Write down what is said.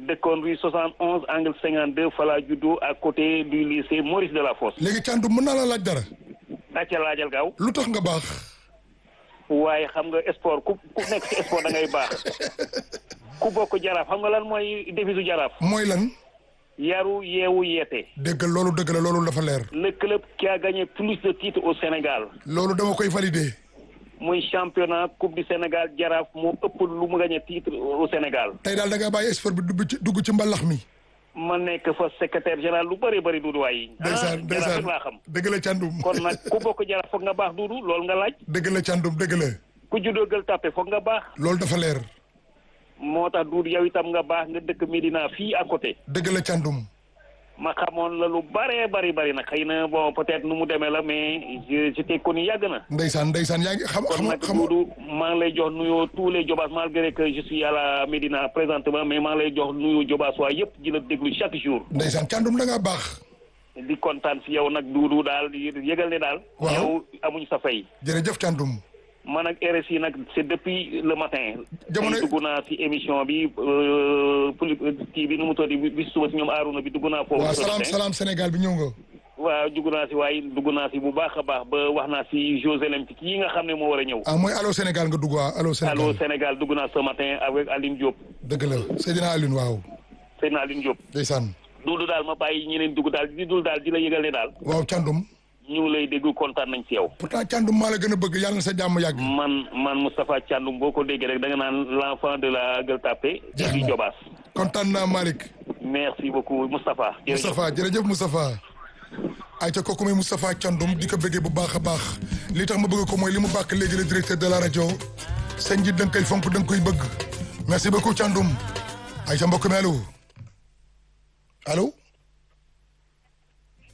dëkkoon rue 71 angle 52 fala juddu à côté du lycée Maurice Delafosse. léegi Thiandoum mën naa la laaj dara. dàcce laajal gaaw. lu tax nga baax. waaye xam nga sport ku ku nekk ci sport da ngay baax ku bokk jaraaf xam nga lan mooy devisu jaraaf. mooy lan. yaru yeewu yeete. dégg loolu dëgg la loolu dafa leer. le club qui a gagné plus de titres au Sénégal. loolu dama koy valider. muy championnat coupe du Sénégal jaraaf moo ëpp lu mu gagné titre au Sénégal. tey daal da ngaa bàyyi sport bi dugg ci dugg ci mbalax mi. ma nekk fa secrétaire général lu bëri bëri duudu waay. ndeysaan jaraaf ndeysaan rek laa xam. dëgg la Thiandoum. kon nag ku bokk jaraaf foog nga baax duudu loolu nga laaj. dëgg la Thiandoum dëgg la. ku juddoo gël tàppe foog nga baax. loolu dafa leer. moo tax duudu yow itam nga baax nga dëkk Médina fii à côté. dëgg la Thiandoum. ma xamoon la lu bëree bëri bëri nag xëy na bon peut-être nu mu demee la mais je je t'ai connu yàgg na. ndeysaan ndeysaan yaa ngi xam kon xam nag xam Doudou maa ngi lay jox nuyoo tous les Jobaas malgré que je suis à la Médina présentement mais maa ngi lay jox nuyoo Jobaas waa yëpp di la déglu chaque jour. ndeysaan Thiandoum da ngaa baax. di kontaan si yow nag Doudou daal di yëgal ne daal. Waaw. yow amuñ sa fay. jërëjëf Thiandoum. man ak RSI nag c'est depuis le matin. Jamono- tey dugg naa si émission bi euh, poli kii bi nu mu tudd bi suba si ñoom Arouna bi dugg naa foofu. waaw ce salaam matin. salaam Sénégal bi ñëw nga. waaw dugg naa si waaye dugg naa si bu baax a baax ba wax naa si Jeux olympiques yi nga xam ne moo war a ñëw. ah mooy allo Sénégal nga dugg waaw allo Sénégal. allo Sénégal dugg naa ce matin avec Aline Diop dëgg la Seydina Alioune waaw. Seydina Aline Diop. ndeysaan. Doudou daal ma bàyyi ñeneen dugg daal di dul daal di la yëgal ne daal waaw Thiandoum. ñu ngi lay dégg kontaan nañ si yow. pourtant Thiandoum maa la gën a bëgg yàlla na sa jàmm yàgg. man man Moustapha Thiandoum boo ko déggee rek da nga naan l'enfant de la Gueule Tapée. Jeex di na. Jobaas. kontaan naa Malick. merci beaucoup Moustapha. jërëjëf Moustapha jërëjëf Moustapha. ayca kooku mooy Moustapha Thiandoum di ko bëggee bu baax a baax li tax ma bëgg ko mooy li mu bàkk léegi le directeur de la rajo sa njiit da nga koy fonk da nga koy bëgg merci beaucoup Thiandoum ayca mbokk mi allo allo